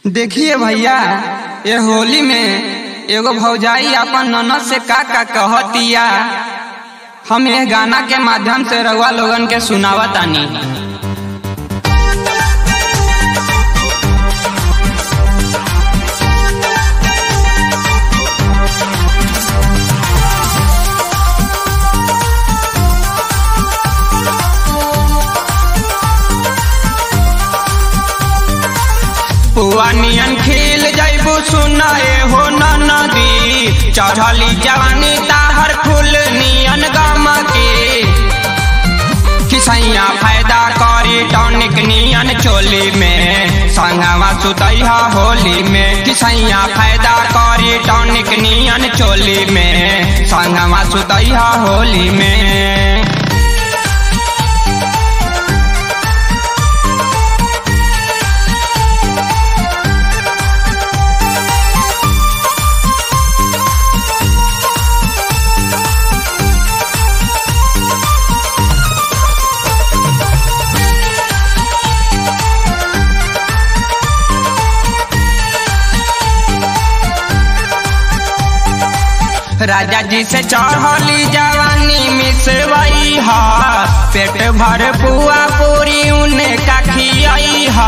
देखिए भैया ये होली में एगो भौजाई अपन ननद से का का कहतिया हम ये गाना के माध्यम से रउआ लोगन के सुनावतानी पुआ नियन खिल जैबू सुनाए हो नदी चढ़ली जवानी ताहर फूल नियन गम के किसैया फायदा करी टॉनिक नियन चोली में संगवा सुतैहा होली में किसैया फायदा करी टॉनिक नियन चोली में संगवा सुतैहा होली में राजा जी से चढ़ली जवानी मिसवई हा पेट भर पुआ पूरी उन्हें का खियाई हा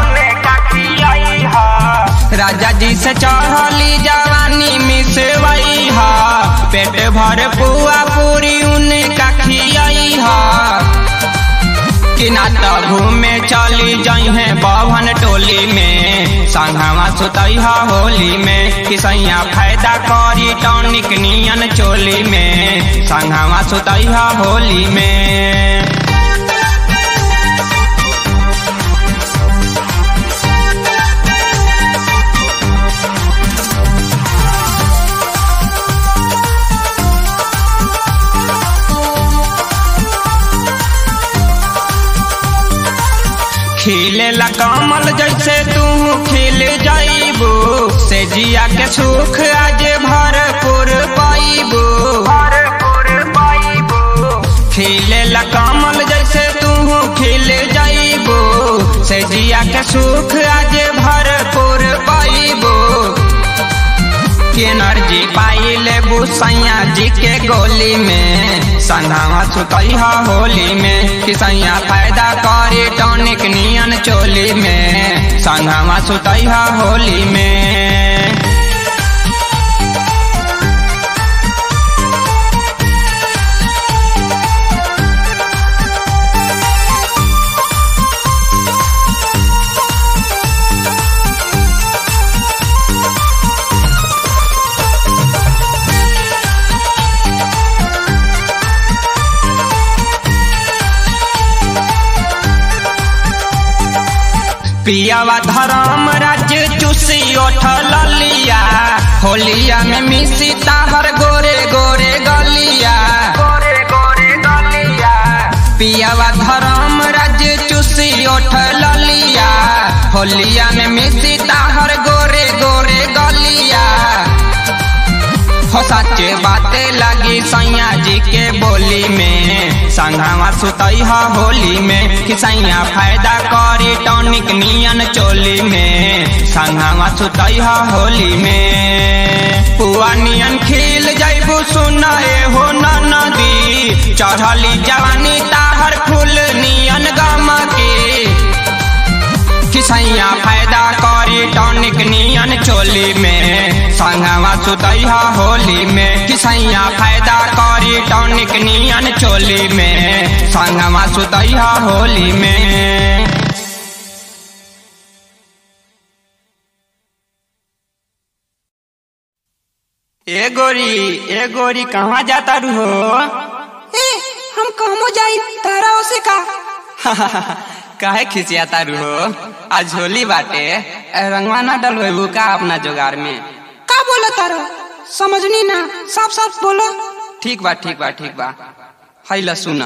राजा जी से चढ़ली जवानी मिसवई हा पेट भर पुआ पूरी उन्हें का खियाई हा कि ना तो घूमे चली जइहे बभन टोली में संघवा सुतैहा होली में किसैया फायदा करी टॉनिक नियन चोली में संघवा सुतैहा होली में खिलेला कमल जैसे तू खिल जाइबू से जिया के सुख आज भरपूर पाइबू खिलेला कमल जैसे तू खिल जाइबू से जिया के सुख आज भरपूर पाइबू एनर्जी पाई लेबू सैया जी के गोली में संधावा सुतैहा होली में कि सैया फायदा करे टॉनिक नियन चोली में संधावा सुतैहा होली में पियावा धर्म राज्य चूसी उठल लिया होलिया में मिसी ताहर गोरे गोरे गलिया पियावा धर्म राज्य चूसी उठल लिया होलिया में मिसी ताहर गोरे गोरे गलिया हो सच्चे बातें लगी सैया जी के बोली में संघावा सुतैहा होली में कि सैया फायदा करी टॉनिक नियन चोली में संघावा सुतैहा होली में पुआ नियन खिल जैबू सुनाए हो नदी चढ़ली जवानी ताहर फूल नियन गम के किसैया फायदा करी टॉनिक नियन चोली में संगवा सुतैहा होली में किसैया फायदा करी टॉनिक नियन चोली में संगवा सुतैहा होली में ए गोरी ए गोरी कहाँ जाता रू हो ए हम कहमो जाई तारा ओसे का काहे खिसियाता रू हो आज होली बाटे रंगवा ना डलवेबू का अपना जोगार में का बोला तारा समझनी ना साफ साफ बोलो ठीक बा ठीक बा ठीक बा हैला सुना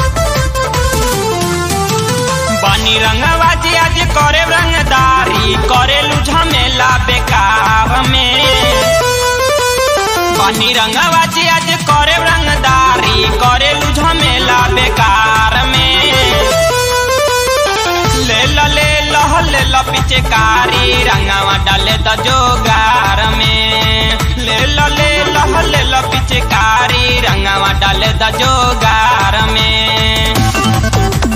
बानी रंगवा जी आज करे रंगदारी बेकार में बनी रंगवाजी आज करे रंगदारी करे झमेला बेकार में ले ल ले लह ले ल पिचकारी रंगावा डाले द जोगार में ले ल ले लह ले ल पिचकारी रंगावा डाले द जोगार में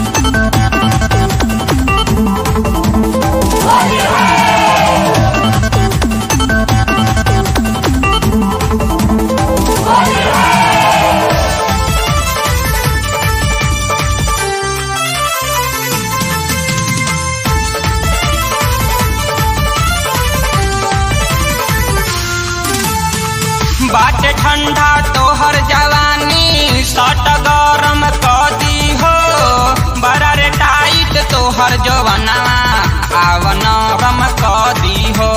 बाटे ठंडा तोहर जवानी सट गरम कदी हो बड़ा रे टाइट तोहर जवनवा आव नरम कदी हो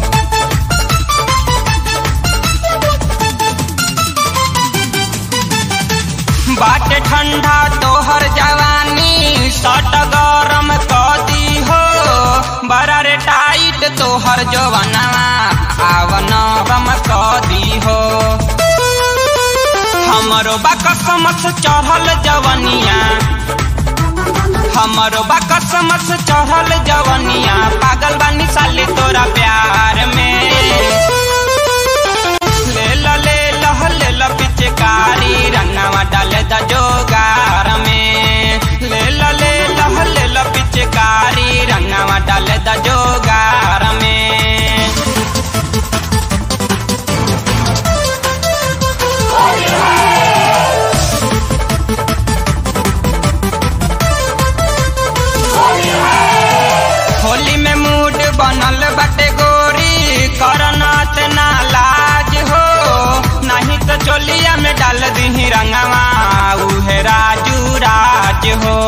बाटे ठंडा तोहर जवानी सट गरम कदी हो बड़ा रे टाइट तोहर जवनवा आव नरम कदी हो हमरो बाकसमस चढ़ल जवनिया हमरो बाकसमस चढ़ल जवनिया पागल बानी साले तोरा प्यार में ले ल ले लह ले ल पिचकारी रंगावा डाले द जोगार में ले ल ले लह ले ल पिचकारी रंगावा डाले द जोगार में होली में मूड बनल बटे गोरी करनात ना लाज हो नहीं तो चोलिया में डाल दी रंगवा उहे राजू राज हो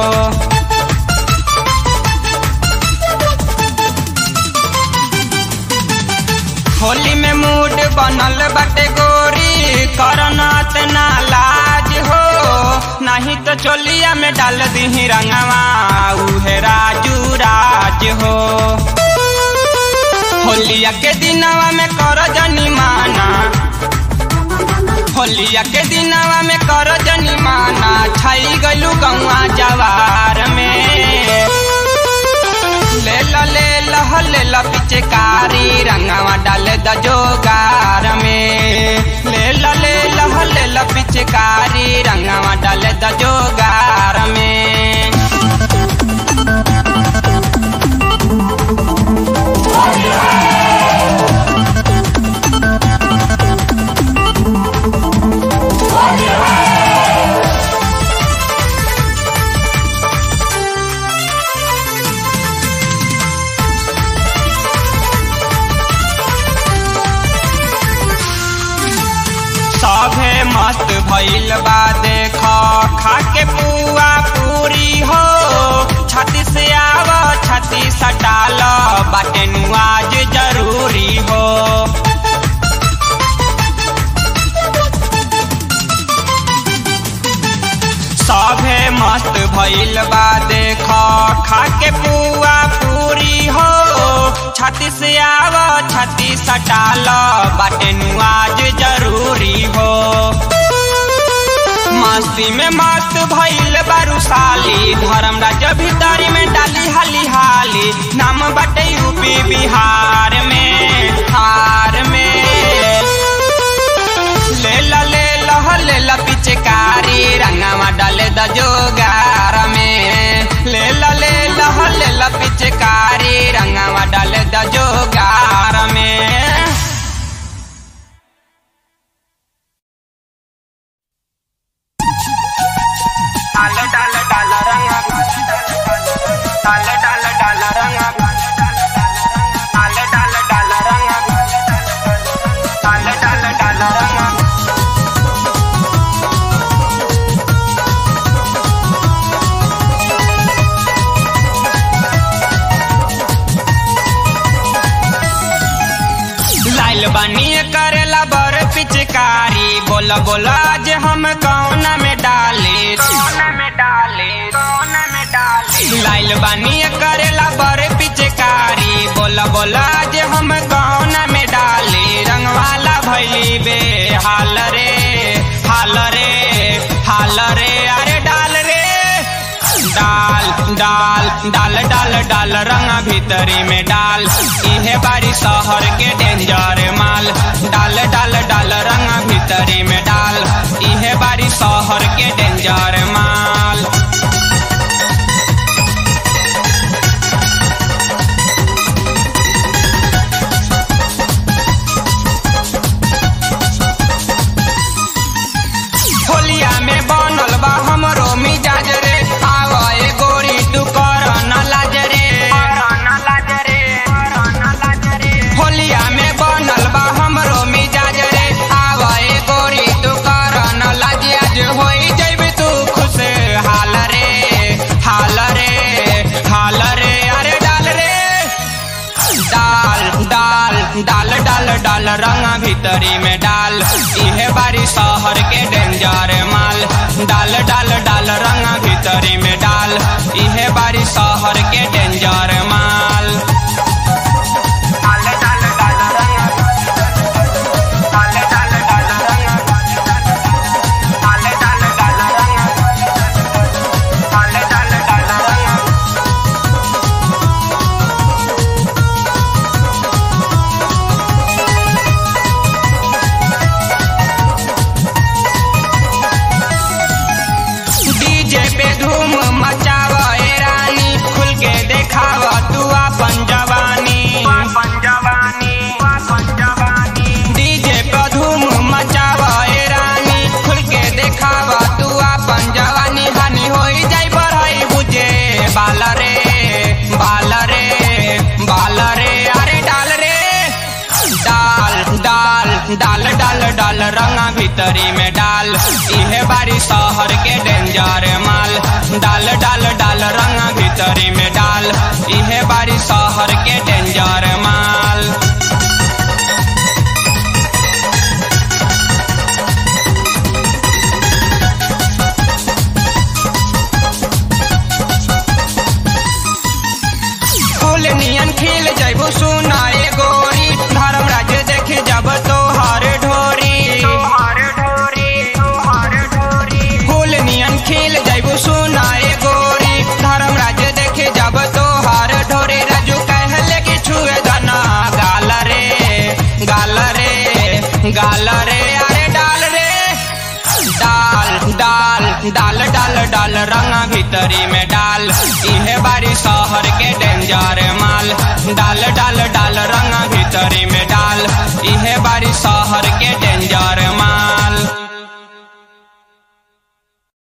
होली में मूड बनल बटे गोरी करनात ना लाज हो नहीं तो चोलिया में डाल दी रंगवा उहे राजू राज हो होलिया के दिनवा में कर जनी माना होलिया के दिनवा में कर जनी माना छाई गलू गौआ जवार में ले ल ले लह ले ल पिचकारी रंगवा डाले द जोगार में ले ल ले लह ले ल पिचकारी रंगवा डाले द जोगार में सभे मस्त भइल बा देख खा के पुआ पूरी हो छाती से आव छाती सटाल बाटे नुआज जरूरी हो सभे मस्त भइल बा देख खा के पुआ पूरी हो छाती से आव छाती सटाल बाटे नुआज जरूरी हो मस्ती में मस्त भइल बारू साली धर्म राज्य भीतरी में डाली हाली हाली नाम बाटे यूपी बिहार में हार में ले ल ले लह ले ल पिचकारी रंगवा डाले द जोगार में ले ल ले लह ले ल पिचकारी रंगवा डाले द जोगार में डाल डाल डाल रंगा डाल डाल डाल रंगा डाल डाल डाल रंगा डाल डाल डाल रंगा लाइल बानी करेला बर पिचकारी बोला बोला आज हम कौन में डाले कौन में डाले कौन में डाले लाइल बानी करेला बर पिचकारी बोला बोला आज हम कौन बेहाल रे हाल रे हाल रे अरे डाल रे डाल डाल डाल डाल डाल रंग भीतरी में डाल इहे बारी शहर के डेंजर माल डाल डाल डाल रंग भीतरी में डाल इहे बारी शहर के डेंजर माल होलिया में बनल बा हमरो मिजाज रे आवा ए गोरी तू कर न लाज रे होलिया में बनल बा हमरो मिजाज रे आवा ए गोरी तू कर न लाज आज होई जइबे तू खुश हाल रे हाल रे हाल रे अरे डाल रे डाल डाल डाल डाल डाल रंग भीतरी में डाल इहे बारी शहर के डेंजर माल डाल डाल डाल रंग भीतरी में डाल इहे बारी शहर के डेंजर माल डाल डाल डाल रंग डाल डाल डाल रंग डाल डाल डाल रंग डाल डाल डाल रंग डीजे पे धूम मचाव ए रानी खुल के देखाव तू अपन जवानी डीजे पे धूम मचाव ए रानी खुल के देखाव तू अपन जवानी हानि होई जाई बढ़ाई बुझे बाल रे बाल रे बाल रे अरे डाल रे डाल डाल डाल डाल डाल रंगा भीतरी में डाल इहे बारी शहर के डेंजर माल डाल डाल डाल रंगा भीतरी में डाल इहे बारी शहर के डेंजर माल फूल नियन खिल जैबू सुना ए गोरी धर्म राज्य देखे जब तोहर ढोरी फूल नियन खिल जैबू सुना ए गोरी धर्म राज्य देखे जब तोहर ढोरी राजू कहले कि छुए गना गाल रे गाल रे गाल रे अरे डाल रे डाल डाल डाल डाल डाल रंगा भीतरी में डाल इहे बारी शहर के डेंजर माल डाल डाल डाल रंगा भीतरी में डाल इहे बारी शहर के डेंजर